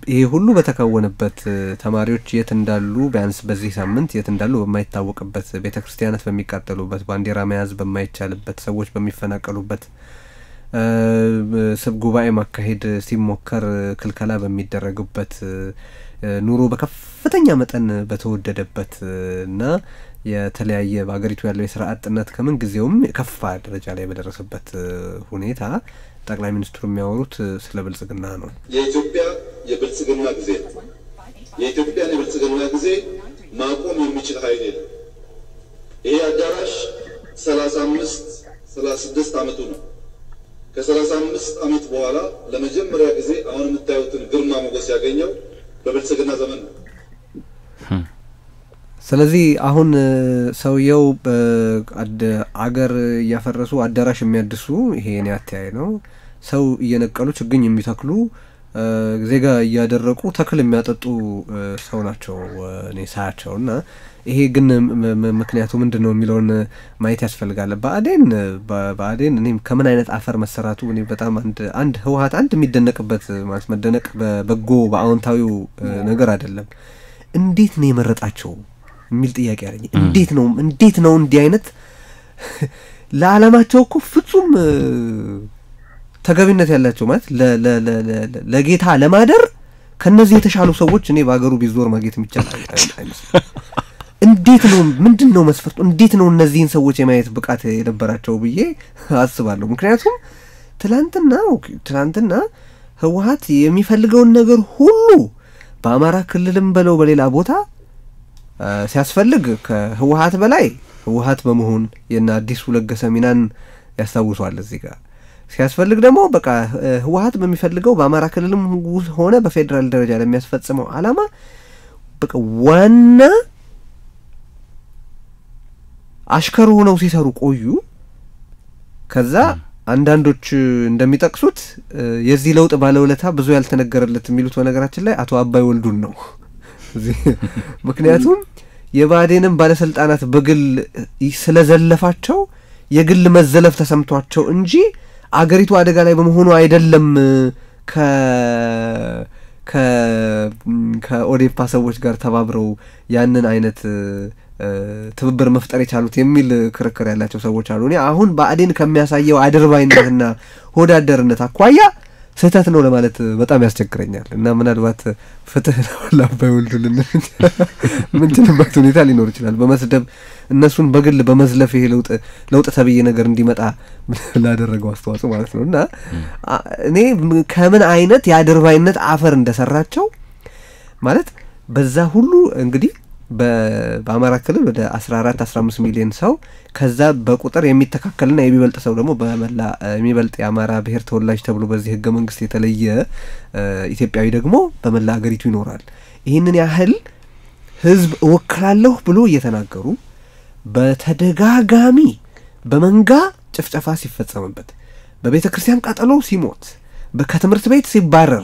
ይሄ ሁሉ በተከወነበት ተማሪዎች የት እንዳሉ ቢያንስ በዚህ ሳምንት የት እንዳሉ በማይታወቅበት ቤተ ክርስቲያናት በሚቃጠሉበት ባንዲራ መያዝ በማይቻልበት ሰዎች በሚፈናቀሉበት ስብ ጉባኤ ማካሄድ ሲሞከር ክልከላ በሚደረግበት ኑሮ በከፍተኛ መጠን በተወደደበት እና የተለያየ በሀገሪቱ ያለው የስራ አጥነት ከምን ጊዜውም የከፋ ደረጃ ላይ በደረሰበት ሁኔታ ጠቅላይ ሚኒስትሩ የሚያወሩት ስለ ብልጽግና ነው። የኢትዮጵያ የብልጽግና ጊዜ ነው። የኢትዮጵያን የብልጽግና ጊዜ ማቆም የሚችል ኃይል የለም። ይሄ አዳራሽ ሰላሳ አምስት ሰላሳ ስድስት ዓመቱ ነው። ከሰላሳ አምስት ዓመት በኋላ ለመጀመሪያ ጊዜ አሁን የምታዩትን ግርማ ሞገስ ያገኘው በብልጽግና ዘመን ነው። ስለዚህ አሁን ሰውየው አገር እያፈረሱ አዳራሽ የሚያድሱ ይሄ የኔ አተያይ ነው። ሰው እየነቀሉ ችግኝ የሚተክሉ ዜጋ እያደረቁ ተክል የሚያጠጡ ሰው ናቸው እኔ ሳያቸው እና ይሄ ግን ምክንያቱ ምንድን ነው የሚለውን ማየት ያስፈልጋል። ብአዴን ብአዴን እኔም ከምን አይነት አፈር መሰራቱ እኔ በጣም አንድ አንድ ህወሀት አንድ የሚደነቅበት ማለት መደነቅ በበጎ በአዎንታዊው ነገር አይደለም። እንዴት ነው የመረጣቸው የሚል ጥያቄ አለኝ። እንዴት ነው እንዴት ነው እንዲህ አይነት ለዓላማቸው እኮ ፍጹም ተገቢነት ያላቸው ማለት ለጌታ ለማደር ከነዚህ የተሻሉ ሰዎች እኔ በሀገሩ ቢዞር ማግኘት የሚቻል አይመስልም። እንዴት ነው ምንድን ነው መስፈርቱ? እንዴት ነው እነዚህን ሰዎች የማየት ብቃት የነበራቸው ብዬ አስባለሁ። ምክንያቱም ትላንትና ትላንትና ህወሀት የሚፈልገውን ነገር ሁሉ በአማራ ክልልም በለው በሌላ ቦታ ሲያስፈልግ ከህወሀት በላይ ህወሀት በመሆን የነ አዲሱ ለገሰ ሚናን ያስታውሷል እዚህ ጋር ሲያስፈልግ ደግሞ በቃ ህወሀት በሚፈልገው በአማራ ክልልም ሆነ በፌዴራል ደረጃ ለሚያስፈጽመው አላማ በቃ ዋና አሽከር ሆነው ሲሰሩ ቆዩ። ከዛ አንዳንዶች እንደሚጠቅሱት የዚህ ለውጥ ባለውለታ ብዙ ያልተነገረለት የሚሉት በነገራችን ላይ አቶ አባይ ወልዱን ነው። ምክንያቱም የብአዴንም ባለስልጣናት በግል ስለዘለፋቸው የግል መዘለፍ ተሰምቷቸው እንጂ አገሪቱ አደጋ ላይ በመሆኑ አይደለም ከ ከኦዴፓ ሰዎች ጋር ተባብረው ያንን አይነት ትብብር መፍጠር የቻሉት የሚል ክርክር ያላቸው ሰዎች አሉ። እኔ አሁን ብአዴን ከሚያሳየው አድርባይነትና ሆዳደርነት አኳያ ስህተት ነው ለማለት በጣም ያስቸግረኛል እና ምናልባት ፍትህ ለአባይ ወልዱ ምንችልበት ሁኔታ ሊኖር ይችላል። በመስደብ እነሱን በግል በመዝለፍ ይሄ ለውጥ ለውጥ ተብዬ ነገር እንዲመጣ ላደረገው አስተዋጽኦ ማለት ነው እና እኔ ከምን አይነት የአድርባይነት አፈር እንደሰራቸው ማለት በዛ ሁሉ እንግዲህ በአማራ ክልል ወደ አስራ አራት አስራ አምስት ሚሊዮን ሰው ከዛ በቁጥር የሚተካከልና የሚበልጥ ሰው ደግሞ በመላ የሚበልጥ የአማራ ብሔር ተወላጅ ተብሎ በዚህ ህገ መንግስት የተለየ ኢትዮጵያዊ ደግሞ በመላ ሀገሪቱ ይኖራል። ይህንን ያህል ህዝብ እወክላለሁ ብሎ እየተናገሩ በተደጋጋሚ በመንጋ ጭፍጨፋ ሲፈጸምበት፣ በቤተ ክርስቲያን ቃጠሎ ሲሞት፣ ከትምህርት ቤት ሲባረር፣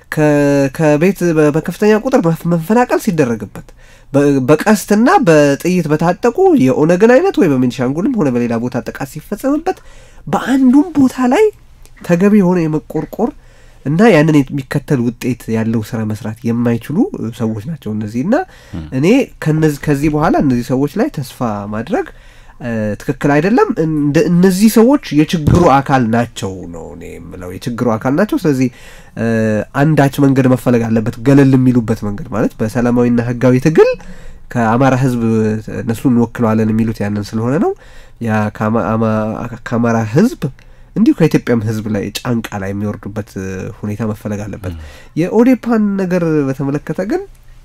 ከቤት በከፍተኛ ቁጥር መፈናቀል ሲደረግበት በቀስትና በጥይት በታጠቁ የኦነግን አይነት ወይ በቤኒሻንጉልም ሆነ በሌላ ቦታ ጥቃት ሲፈጸምበት በአንዱም ቦታ ላይ ተገቢ የሆነ የመቆርቆር እና ያንን የሚከተል ውጤት ያለው ስራ መስራት የማይችሉ ሰዎች ናቸው እነዚህ እና እኔ ከዚህ በኋላ እነዚህ ሰዎች ላይ ተስፋ ማድረግ ትክክል አይደለም። እነዚህ ሰዎች የችግሩ አካል ናቸው ነው እኔ የምለው፣ የችግሩ አካል ናቸው። ስለዚህ አንዳች መንገድ መፈለግ አለበት፣ ገለል የሚሉበት መንገድ ማለት በሰላማዊና ህጋዊ ትግል ከአማራ ህዝብ እነሱ እንወክለዋለን የሚሉት ያንን ስለሆነ ነው። ያ ከአማራ ህዝብ እንዲሁ ከኢትዮጵያም ህዝብ ላይ ጫንቃ ላይ የሚወርዱበት ሁኔታ መፈለግ አለበት። የኦዴፓን ነገር በተመለከተ ግን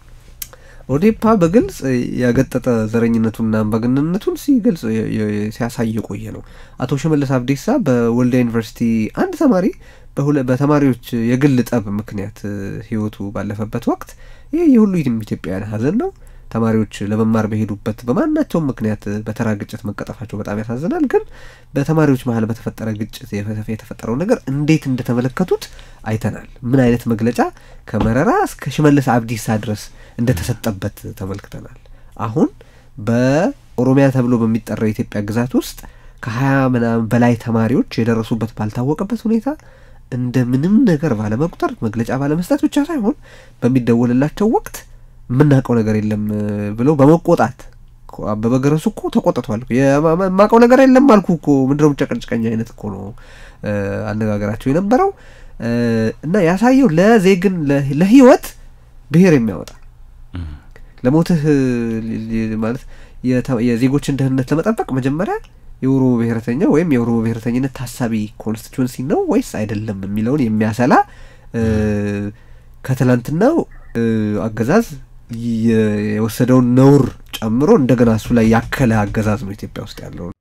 ኦዴፓ በግልጽ ያገጠጠ ዘረኝነቱንና አምባገነንነቱን ሲገልጽ ሲያሳይ የቆየ ነው። አቶ ሽመልስ አብዲሳ በወልዲያ ዩኒቨርሲቲ አንድ ተማሪ በተማሪዎች የግል ጠብ ምክንያት ህይወቱ ባለፈበት ወቅት ይህ የሁሉ ኢትዮጵያውያን ሀዘን ነው። ተማሪዎች ለመማር በሄዱበት በማናቸውም ምክንያት በተራ ግጭት መቀጠፋቸው በጣም ያሳዝናል። ግን በተማሪዎች መሀል በተፈጠረ ግጭት የተፈጠረው ነገር እንዴት እንደተመለከቱት አይተናል። ምን አይነት መግለጫ ከመረራ እስከ ሽመልስ አብዲሳ ድረስ እንደተሰጠበት ተመልክተናል። አሁን በኦሮሚያ ተብሎ በሚጠራው የኢትዮጵያ ግዛት ውስጥ ከሀያ ምናምን በላይ ተማሪዎች የደረሱበት ባልታወቀበት ሁኔታ እንደ ምንም ነገር ባለመቁጠር መግለጫ ባለመስጠት ብቻ ሳይሆን በሚደወልላቸው ወቅት የምናውቀው ነገር የለም ብለው በመቆጣት አበበ ገረሱ እኮ ተቆጥቷል። የማውቀው ነገር የለም አልኩ እኮ ምንድነው ጨቀጭቀኝ አይነት እኮ ነው አነጋገራቸው የነበረው እና ያሳየው ለዜግን ለህይወት ብሔር የሚያወጣ ለሞትህ ማለት የዜጎችን ደህንነት ለመጠበቅ መጀመሪያ የኦሮሞ ብሔረተኛ ወይም የኦሮሞ ብሔረተኝነት ታሳቢ ኮንስቲቱንሲ ነው ወይስ አይደለም የሚለውን የሚያሰላ ከትላንትናው አገዛዝ የወሰደውን ነውር ጨምሮ እንደገና እሱ ላይ ያከለ አገዛዝ ነው ኢትዮጵያ ውስጥ ያለው።